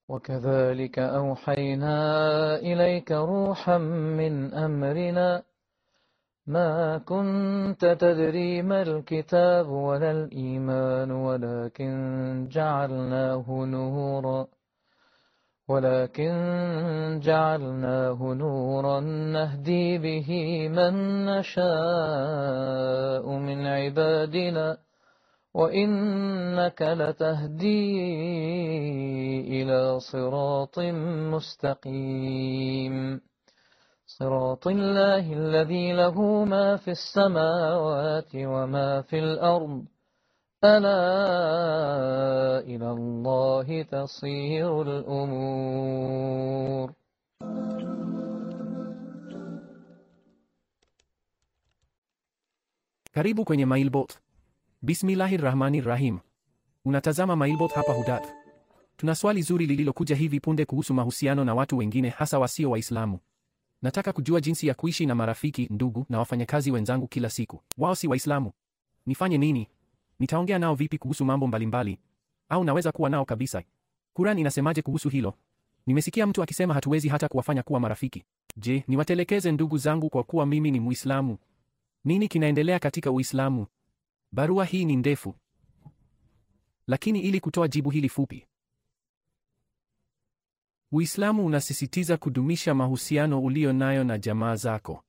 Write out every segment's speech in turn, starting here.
وكذلك أوحينا إليك روحا من أمرنا ما كنت تدري ما الكتاب ولا الإيمان ولكن جعلناه نورا ولكن جعلناه نورا نهدي به من نشاء من عبادنا وإنك لتهدي إلى صراط مستقيم صراط الله الذي له ما في السماوات وما في الأرض ألا إلى الله تصير الأمور Karibu kwenye Mailbot. Bismillahir Rahmanir Rahim. Unatazama Mailbot hapa Hudat. Tuna swali zuri lililokuja hivi punde kuhusu mahusiano na watu wengine hasa wasio Waislamu. Nataka kujua jinsi ya kuishi na marafiki, ndugu na wafanyakazi wenzangu kila siku. Wao si Waislamu. Nifanye nini? Nitaongea nao vipi kuhusu mambo mbalimbali? Au naweza kuwa nao kabisa? Quran inasemaje kuhusu hilo? Nimesikia mtu akisema hatuwezi hata kuwafanya kuwa marafiki. Je, niwatelekeze ndugu zangu kwa kuwa mimi ni Muislamu? Nini kinaendelea katika Uislamu? Barua hii ni ndefu, lakini ili kutoa jibu hili fupi, Uislamu unasisitiza kudumisha mahusiano ulio nayo na jamaa zako,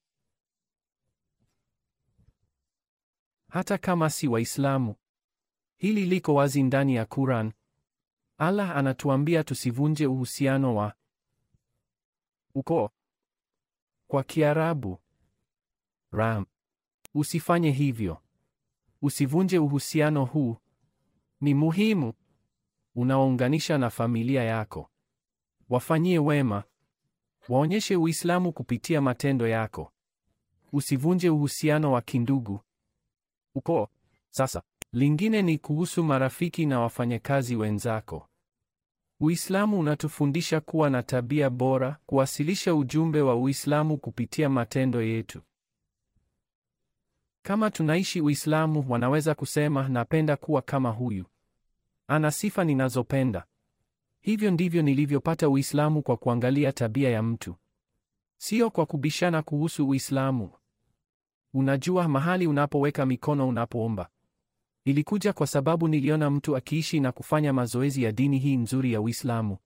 hata kama si Waislamu. Hili liko wazi ndani ya Quran. Allah anatuambia tusivunje uhusiano wa ukoo, kwa Kiarabu ram. Usifanye hivyo. Usivunje uhusiano huu, ni muhimu, unaounganisha na familia yako. Wafanyie wema, waonyeshe Uislamu kupitia matendo yako. Usivunje uhusiano wa kindugu, ukoo. Sasa lingine ni kuhusu marafiki na wafanyakazi wenzako. Uislamu unatufundisha kuwa na tabia bora, kuwasilisha ujumbe wa Uislamu kupitia matendo yetu. Kama tunaishi Uislamu, wanaweza kusema napenda kuwa kama huyu, ana sifa ninazopenda. Hivyo ndivyo nilivyopata Uislamu, kwa kuangalia tabia ya mtu, sio kwa kubishana kuhusu Uislamu. Unajua, mahali unapoweka mikono unapoomba ilikuja kwa sababu niliona mtu akiishi na kufanya mazoezi ya dini hii nzuri ya Uislamu.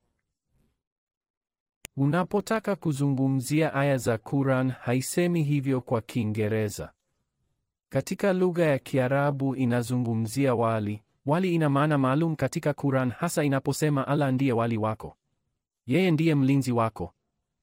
Unapotaka kuzungumzia aya za Quran, haisemi hivyo kwa Kiingereza. Katika lugha ya Kiarabu inazungumzia wali. Wali ina maana maalum katika Quran, hasa inaposema Allah ndiye wali wako. Yeye ndiye mlinzi wako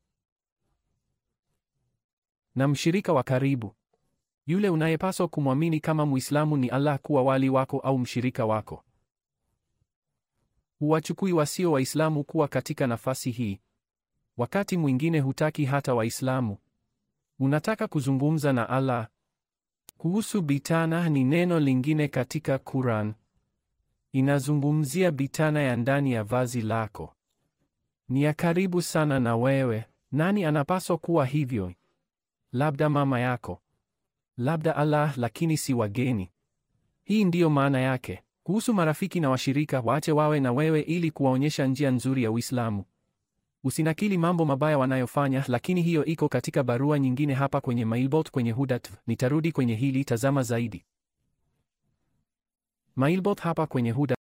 na mshirika wa karibu. Yule unayepaswa kumwamini kama Muislamu ni Allah kuwa wali wako au mshirika wako. Huwachukui wasio Waislamu kuwa katika nafasi hii. Wakati mwingine hutaki hata Waislamu. Unataka kuzungumza na Allah. Kuhusu bitana ni neno lingine katika Quran. Inazungumzia bitana ya ndani ya vazi lako. Ni ya karibu sana na wewe. Nani anapaswa kuwa hivyo? Labda mama yako. Labda Allah, lakini si wageni. Hii ndiyo maana yake. Kuhusu marafiki na washirika, waache wawe na wewe ili kuwaonyesha njia nzuri ya Uislamu. Usinakili mambo mabaya wanayofanya, lakini hiyo iko katika barua nyingine hapa kwenye Mailbot kwenye Hudat. Nitarudi kwenye hili, tazama zaidi. Mailbot hapa kwenye Hudat.